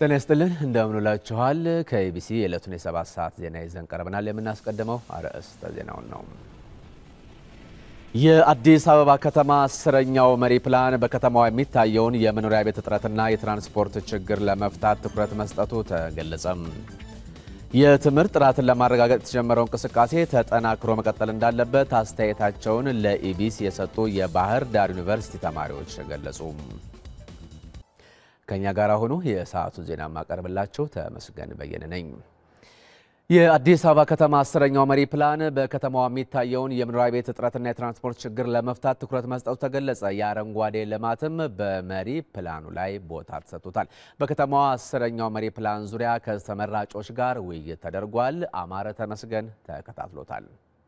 ጤና ይስጥልን እንደምንላችኋል። ከኢቢሲ የዕለቱን የሰባት ሰዓት ዜና ይዘን ቀርበናል። የምናስቀድመው አርዕስተ ዜናውን ነው። የአዲስ አበባ ከተማ አስረኛው መሪ ፕላን በከተማዋ የሚታየውን የመኖሪያ ቤት እጥረትና የትራንስፖርት ችግር ለመፍታት ትኩረት መስጠቱ ተገለጸም። የትምህርት ጥራትን ለማረጋገጥ የተጀመረው እንቅስቃሴ ተጠናክሮ መቀጠል እንዳለበት አስተያየታቸውን ለኢቢሲ የሰጡ የባህር ዳር ዩኒቨርሲቲ ተማሪዎች ገለጹ። ከኛ ጋር ሆኖ የሰዓቱን ዜና ማቀርብላችሁ ተመስገን በየነ ነኝ። የአዲስ አበባ ከተማ አስረኛው መሪ ፕላን በከተማዋ የሚታየውን የመኖሪያ ቤት እጥረትና የትራንስፖርት ችግር ለመፍታት ትኩረት መስጠቱ ተገለጸ። የአረንጓዴ ልማትም በመሪ ፕላኑ ላይ ቦታ ተሰጥቶታል። በከተማዋ አስረኛው መሪ ፕላን ዙሪያ ከተመራጮች ጋር ውይይት ተደርጓል። አማረ ተመስገን ተከታትሎታል።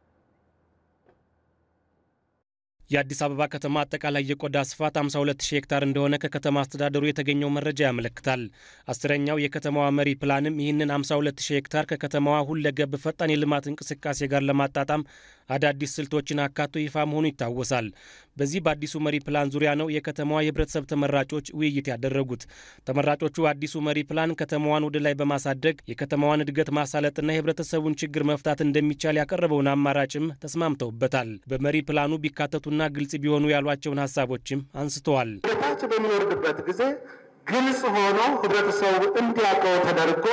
የአዲስ አበባ ከተማ አጠቃላይ የቆዳ ስፋት 52 ሺህ ሄክታር እንደሆነ ከከተማ አስተዳደሩ የተገኘው መረጃ ያመለክታል። አስረኛው የከተማዋ መሪ ፕላንም ይህንን 52 ሺህ ሄክታር ከከተማዋ ሁለገብ ፈጣን የልማት እንቅስቃሴ ጋር ለማጣጣም አዳዲስ ስልቶችን አካቶ ይፋ መሆኑ ይታወሳል። በዚህ በአዲሱ መሪ ፕላን ዙሪያ ነው የከተማዋ የህብረተሰብ ተመራጮች ውይይት ያደረጉት። ተመራጮቹ አዲሱ መሪ ፕላን ከተማዋን ወደ ላይ በማሳደግ የከተማዋን እድገት ማሳለጥና የህብረተሰቡን ችግር መፍታት እንደሚቻል ያቀረበውን አማራጭም ተስማምተውበታል። በመሪ ፕላኑ ቢካተቱና ግልጽ ቢሆኑ ያሏቸውን ሀሳቦችም አንስተዋል። ወደታች በሚወርድበት ጊዜ ግልጽ ሆኖ ህብረተሰቡ እንዲያውቀው ተደርጎ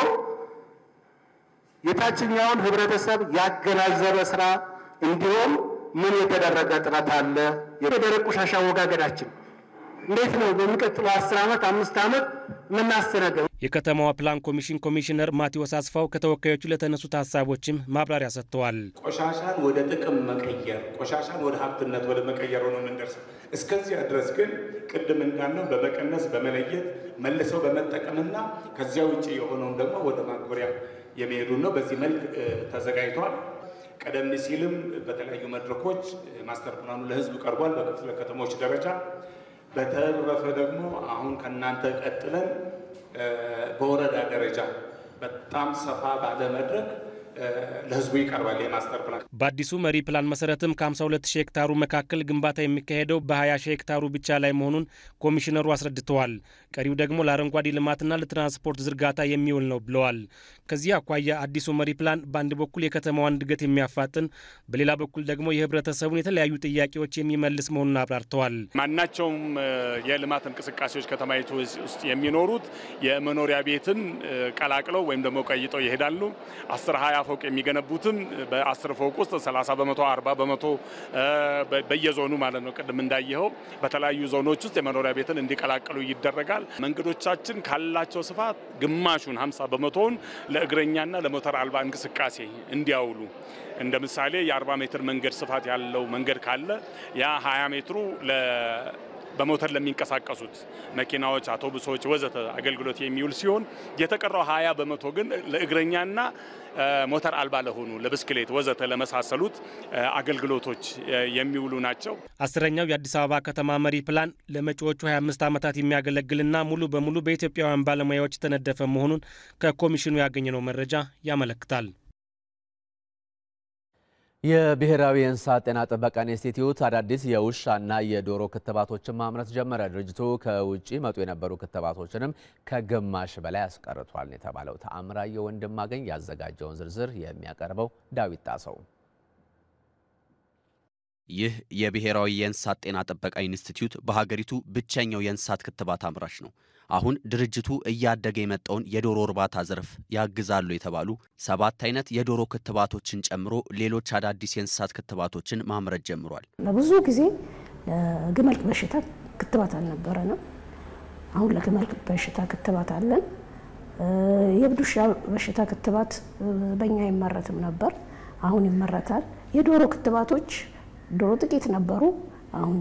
የታችኛውን ህብረተሰብ ያገናዘበ ስራ እንዲሁም ምን የተደረገ ጥረት አለ? የደረቅ ቆሻሻ አወጋገዳችን እንዴት ነው? በሚቀጥለው አስር ዓመት አምስት ዓመት የምናስተናገው? የከተማዋ ፕላን ኮሚሽን ኮሚሽነር ማቴዎስ አስፋው ከተወካዮቹ ለተነሱት ሀሳቦችም ማብራሪያ ሰጥተዋል። ቆሻሻን ወደ ጥቅም መቀየር፣ ቆሻሻን ወደ ሀብትነት ወደ መቀየር ነው የምንደርሰው። እስከዚያ ድረስ ግን ቅድም እንዳልነው በመቀነስ በመለየት መልሰው በመጠቀምና ከዚያ ውጭ የሆነውን ደግሞ ወደ ማጎሪያ የሚሄዱን ነው። በዚህ መልክ ተዘጋጅቷል። ቀደም ሲልም በተለያዩ መድረኮች ማስተር ፕላኑ ለህዝብ ቀርቧል፣ በክፍለ ከተሞች ደረጃ። በተረፈ ደግሞ አሁን ከእናንተ ቀጥለን በወረዳ ደረጃ በጣም ሰፋ ባለ መድረክ ለህዝቡ ይቀርባል የማስተር ፕላን። በአዲሱ መሪ ፕላን መሰረትም ከ52 ሺህ ሄክታሩ መካከል ግንባታ የሚካሄደው በ20 ሺህ ሄክታሩ ብቻ ላይ መሆኑን ኮሚሽነሩ አስረድተዋል። ቀሪው ደግሞ ለአረንጓዴ ልማትና ለትራንስፖርት ዝርጋታ የሚውል ነው ብለዋል። ከዚህ አኳያ አዲሱ መሪ ፕላን በአንድ በኩል የከተማዋን እድገት የሚያፋጥን፣ በሌላ በኩል ደግሞ የህብረተሰቡን የተለያዩ ጥያቄዎች የሚመልስ መሆኑን አብራርተዋል። ማናቸውም የልማት እንቅስቃሴዎች ከተማይቱ ውስጥ የሚኖሩት የመኖሪያ ቤትን ቀላቅለው ወይም ደግሞ ቀይጠው ይሄዳሉ። አስር ሀያ ፎቅ የሚገነቡትም በአስር ፎቅ ውስጥ 30 በመቶ 40 በመቶ በየዞኑ ማለት ነው። ቅድም እንዳየኸው በተለያዩ ዞኖች ውስጥ የመኖሪያ ቤትን እንዲቀላቀሉ ይደረጋል። መንገዶቻችን ካላቸው ስፋት ግማሹን 50 በመቶውን ለእግረኛና ለሞተር አልባ እንቅስቃሴ እንዲያውሉ እንደ ምሳሌ የ40 ሜትር መንገድ ስፋት ያለው መንገድ ካለ ያ 20 ሜትሩ በሞተር ለሚንቀሳቀሱት መኪናዎች፣ አውቶቡሶች ወዘተ አገልግሎት የሚውል ሲሆን የተቀረው ሀያ በመቶ ግን ለእግረኛና ሞተር አልባ ለሆኑ ለብስክሌት ወዘተ ለመሳሰሉት አገልግሎቶች የሚውሉ ናቸው። አስረኛው የአዲስ አበባ ከተማ መሪ ፕላን ለመጪዎቹ 25 ዓመታት የሚያገለግልና ሙሉ በሙሉ በኢትዮጵያውያን ባለሙያዎች የተነደፈ መሆኑን ከኮሚሽኑ ያገኘነው መረጃ ያመለክታል። የብሔራዊ የእንስሳት ጤና ጥበቃ ኢንስቲትዩት አዳዲስ የውሻና የዶሮ ክትባቶችን ማምረት ጀመረ። ድርጅቱ ከውጭ መጡ የነበሩ ክትባቶችንም ከግማሽ በላይ አስቀርቷል የተባለው ተአምራየ ወንድማገኝ ያዘጋጀውን ዝርዝር የሚያቀርበው ዳዊት ጣሰው። ይህ የብሔራዊ የእንስሳት ጤና ጥበቃ ኢንስቲትዩት በሀገሪቱ ብቸኛው የእንስሳት ክትባት አምራች ነው። አሁን ድርጅቱ እያደገ የመጣውን የዶሮ እርባታ ዘርፍ ያግዛሉ የተባሉ ሰባት አይነት የዶሮ ክትባቶችን ጨምሮ ሌሎች አዳዲስ የእንስሳት ክትባቶችን ማምረት ጀምሯል። ለብዙ ጊዜ ለግመል በሽታ ክትባት አልነበረንም። አሁን ለግመል በሽታ ክትባት አለን። የእብድ ውሻ በሽታ ክትባት በእኛ አይመረትም ነበር፣ አሁን ይመረታል። የዶሮ ክትባቶች ዶሮ ጥቂት ነበሩ፣ አሁን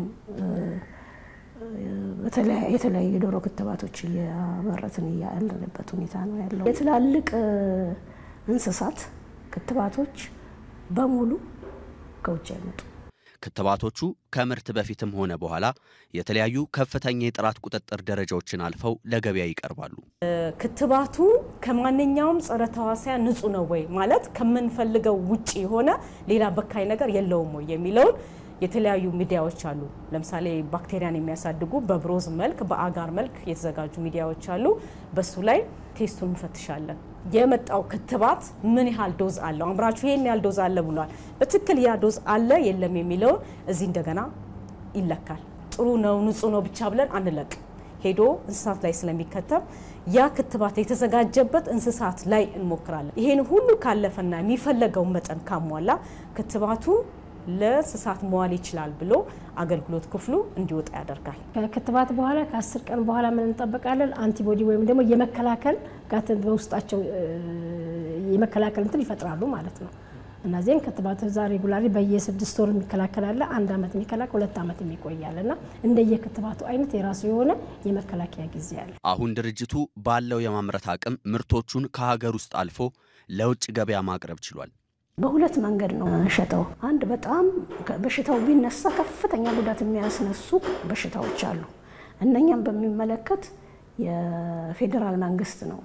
የተለያዩ የዶሮ ክትባቶች እያመረትን ያለንበት ሁኔታ ነው ያለው። የትላልቅ እንስሳት ክትባቶች በሙሉ ከውጭ አይመጡ። ክትባቶቹ ከምርት በፊትም ሆነ በኋላ የተለያዩ ከፍተኛ የጥራት ቁጥጥር ደረጃዎችን አልፈው ለገበያ ይቀርባሉ። ክትባቱ ከማንኛውም ጸረ ተዋሲያን ንጹህ ነው ወይ ማለት ከምንፈልገው ውጭ የሆነ ሌላ በካይ ነገር የለውም ወይ የሚለውን የተለያዩ ሚዲያዎች አሉ። ለምሳሌ ባክቴሪያን የሚያሳድጉ በብሮዝ መልክ በአጋር መልክ የተዘጋጁ ሚዲያዎች አሉ። በሱ ላይ ቴስቱን እንፈትሻለን። የመጣው ክትባት ምን ያህል ዶዝ አለው፣ አምራቹ ይሄን ያህል ዶዝ አለ ብሏል። በትክክል ያ ዶዝ አለ የለም የሚለውን እዚህ እንደገና ይለካል። ጥሩ ነው ንጹህ ነው ብቻ ብለን አንለቅ። ሄዶ እንስሳት ላይ ስለሚከተብ ያ ክትባት የተዘጋጀበት እንስሳት ላይ እንሞክራለን። ይሄን ሁሉ ካለፈና የሚፈለገውን መጠን ካሟላ ክትባቱ ለእንስሳት መዋል ይችላል ብሎ አገልግሎት ክፍሉ እንዲወጣ ያደርጋል። ከክትባት በኋላ ከአስር ቀን በኋላ ምን እንጠበቃለን? አንቲቦዲ ወይም ደግሞ የመከላከል ጋር በውስጣቸው የመከላከል እንትን ይፈጥራሉ ማለት ነው። እነዚህም ክትባት እዛ ሬጉላሪ በየስድስት ወር የሚከላከል አለ፣ አንድ አመት የሚከላከል ሁለት አመት የሚቆያል እና እንደየክትባቱ አይነት የራሱ የሆነ የመከላከያ ጊዜ አለ። አሁን ድርጅቱ ባለው የማምረት አቅም ምርቶቹን ከሀገር ውስጥ አልፎ ለውጭ ገበያ ማቅረብ ችሏል። በሁለት መንገድ ነው ሸጠው። አንድ በጣም በሽታው ቢነሳ ከፍተኛ ጉዳት የሚያስነሱ በሽታዎች አሉ። እነኛም በሚመለከት የፌዴራል መንግስት ነው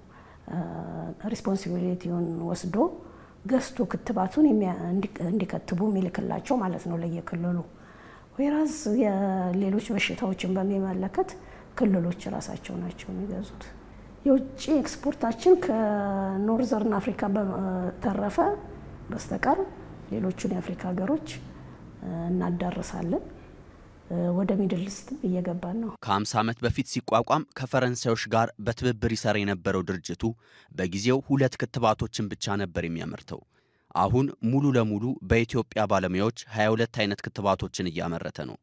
ሪስፖንሲቢሊቲውን ወስዶ ገዝቶ ክትባቱን እንዲከትቡ የሚልክላቸው ማለት ነው ለየክልሉ። ወይራዝ የሌሎች በሽታዎችን በሚመለከት ክልሎች ራሳቸው ናቸው የሚገዙት። የውጭ ኤክስፖርታችን ከኖርዘርን አፍሪካ በተረፈ በስተቀር ሌሎቹን የአፍሪካ ሀገሮች እናዳርሳለን። ወደ ሚድል ኢስትም እየገባን ነው። ከ50 ዓመት በፊት ሲቋቋም ከፈረንሳዮች ጋር በትብብር ይሰራ የነበረው ድርጅቱ በጊዜው ሁለት ክትባቶችን ብቻ ነበር የሚያመርተው። አሁን ሙሉ ለሙሉ በኢትዮጵያ ባለሙያዎች 22 አይነት ክትባቶችን እያመረተ ነው።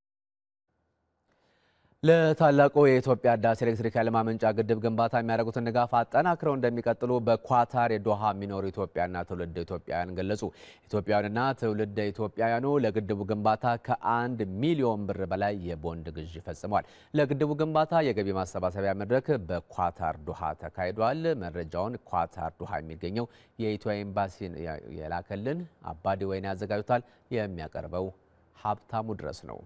ለታላቁ የኢትዮጵያ ህዳሴ ኤሌክትሪክ ኃይል ማመንጫ ግድብ ግንባታ የሚያደርጉትን ድጋፍ አጠናክረው እንደሚቀጥሉ በኳታር የዶሃ የሚኖሩ ኢትዮጵያና ትውልደ ኢትዮጵያውያን ገለጹ። ኢትዮጵያውያንና ትውልደ ኢትዮጵያውያኑ ለግድቡ ግንባታ ከአንድ ሚሊዮን ብር በላይ የቦንድ ግዥ ፈጽመዋል። ለግድቡ ግንባታ የገቢ ማሰባሰቢያ መድረክ በኳታር ዶሃ ተካሂዷል። መረጃውን ኳታር ዶሃ የሚገኘው የኢትዮ ኤምባሲ የላከልን አባዲ ወይን ያዘጋጁታል። የሚያቀርበው ሀብታሙ ድረስ ነው።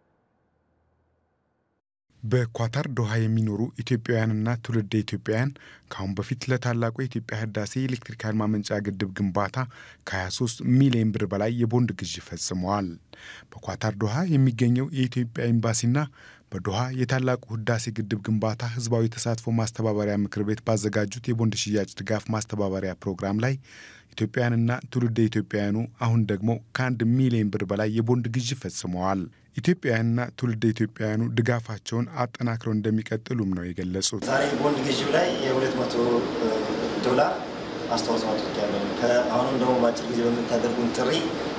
በኳታር ዶሃ የሚኖሩ ኢትዮጵያውያንና ትውልደ ኢትዮጵያውያን ከአሁን በፊት ለታላቁ የኢትዮጵያ ህዳሴ የኤሌክትሪክ ኃይል ማመንጫ ግድብ ግንባታ ከ23 ሚሊዮን ብር በላይ የቦንድ ግዥ ፈጽመዋል። በኳታር ዶሃ የሚገኘው የኢትዮጵያ ኤምባሲና በዶሃ የታላቁ ህዳሴ ግድብ ግንባታ ህዝባዊ ተሳትፎ ማስተባበሪያ ምክር ቤት ባዘጋጁት የቦንድ ሽያጭ ድጋፍ ማስተባበሪያ ፕሮግራም ላይ ኢትዮጵያውያንና ትውልደ ኢትዮጵያውያኑ አሁን ደግሞ ከአንድ ሚሊዮን ብር በላይ የቦንድ ግዥ ፈጽመዋል። ኢትዮጵያውያንና ትውልደ ኢትዮጵያውያኑ ድጋፋቸውን አጠናክረው እንደሚቀጥሉም ነው የገለጹት። ዛሬ ቦንድ ግዢው ላይ የሁለት መቶ ዶላር አስተዋጽኦ አድርጊያለሁ። አሁንም ደግሞ በአጭር ጊዜ በምታደርጉን ጥሪ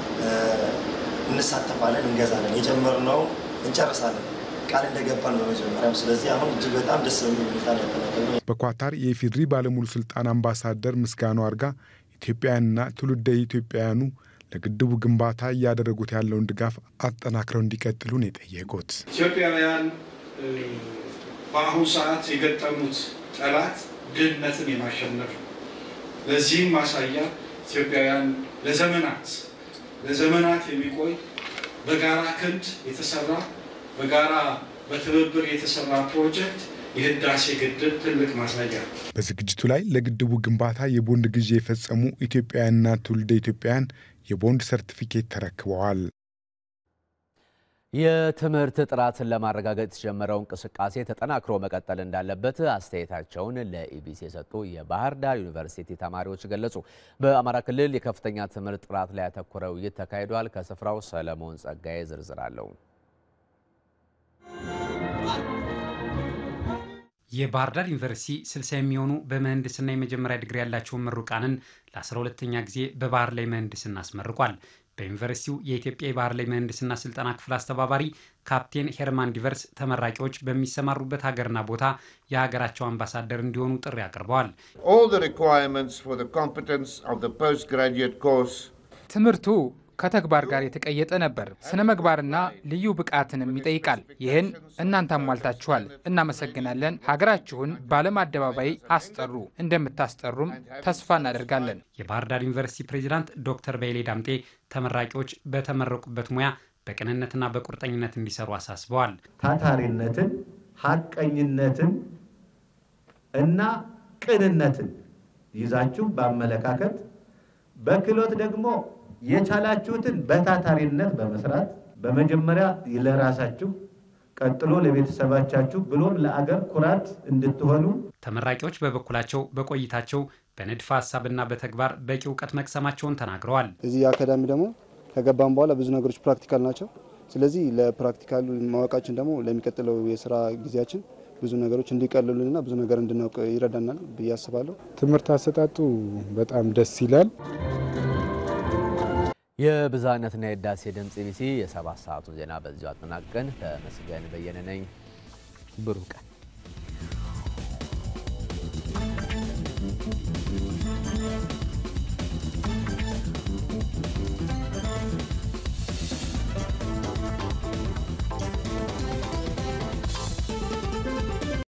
እንሳተፋለን፣ እንገዛለን፣ የጀመርነው እንጨርሳለን ቃል እንደገባን በመጀመሪያም። ስለዚህ አሁን እጅግ በጣም ደስ በሚል ሁኔታ ነው ያጠናቀቅነው። በኳታር የኢፌድሪ ባለሙሉ ስልጣን አምባሳደር ምስጋኑ አርጋ ኢትዮጵያውያንና ትውልደ ኢትዮጵያውያኑ ለግድቡ ግንባታ እያደረጉት ያለውን ድጋፍ አጠናክረው እንዲቀጥሉ ነው የጠየቁት። ኢትዮጵያውያን በአሁኑ ሰዓት የገጠሙት ጠላት ድህነትን የማሸነፍ ነው። ለዚህም ማሳያ ኢትዮጵያውያን ለዘመናት ለዘመናት የሚቆይ በጋራ ክንድ የተሰራ በጋራ በትብብር የተሰራ ፕሮጀክት የህዳሴ ግድብ ትልቅ ማሳያ ነው። በዝግጅቱ ላይ ለግድቡ ግንባታ የቦንድ ግዢ የፈጸሙ ኢትዮጵያውያንና ትውልደ ኢትዮጵያውያን የቦንድ ሰርቲፊኬት ተረክበዋል። የትምህርት ጥራትን ለማረጋገጥ የተጀመረው እንቅስቃሴ ተጠናክሮ መቀጠል እንዳለበት አስተያየታቸውን ለኢቢሲ የሰጡ የባህር ዳር ዩኒቨርሲቲ ተማሪዎች ገለጹ። በአማራ ክልል የከፍተኛ ትምህርት ጥራት ላይ ያተኮረ ውይይት ተካሂዷል። ከስፍራው ሰለሞን ጸጋዬ ዝርዝር አለው። የባህር ዳር ዩኒቨርሲቲ 60 የሚሆኑ በምህንድስና የመጀመሪያ ዲግሪ ያላቸውን ምሩቃንን ለ12ተኛ ጊዜ በባህር ላይ ምህንድስና አስመርቋል። በዩኒቨርሲቲው የኢትዮጵያ የባህር ላይ ምህንድስና ስልጠና ክፍል አስተባባሪ ካፕቴን ሄርማን ዲቨርስ ተመራቂዎች በሚሰማሩበት ሀገርና ቦታ የሀገራቸው አምባሳደር እንዲሆኑ ጥሪ አቅርበዋል። ትምህርቱ ከተግባር ጋር የተቀየጠ ነበር። ስነ ምግባርና ልዩ ብቃትንም ይጠይቃል። ይህን እናንተ አሟልታችኋል። እናመሰግናለን። ሀገራችሁን በዓለም አደባባይ አስጠሩ። እንደምታስጠሩም ተስፋ እናደርጋለን። የባህር ዳር ዩኒቨርሲቲ ፕሬዚዳንት ዶክተር በይሌ ዳምጤ ተመራቂዎች በተመረቁበት ሙያ በቅንነትና በቁርጠኝነት እንዲሰሩ አሳስበዋል። ታታሪነትን፣ ሀቀኝነትን እና ቅንነትን ይዛችሁ በአመለካከት በክህሎት ደግሞ የቻላችሁትን በታታሪነት በመስራት በመጀመሪያ ለራሳችሁ ቀጥሎ ለቤተሰባቻችሁ ብሎም ለአገር ኩራት እንድትሆኑ ተመራቂዎች በበኩላቸው በቆይታቸው በንድፈ ሀሳብና በተግባር በቂ እውቀት መቅሰማቸውን ተናግረዋል። እዚህ አካዳሚ ደግሞ ከገባን በኋላ ብዙ ነገሮች ፕራክቲካል ናቸው። ስለዚህ ለፕራክቲካል ማወቃችን ደግሞ ለሚቀጥለው የስራ ጊዜያችን ብዙ ነገሮች እንዲቀልሉንና ብዙ ነገር እንድናውቅ ይረዳናል ብዬ አስባለሁ። ትምህርት አሰጣጡ በጣም ደስ ይላል። የብዝሃነትና የህዳሴ ድምፅ ኢቢሲ የሰባት ሰዓቱን ዜና በዚሁ አጠናቀን። ተመስገን በየነ ነኝ። ብሩህ ቀን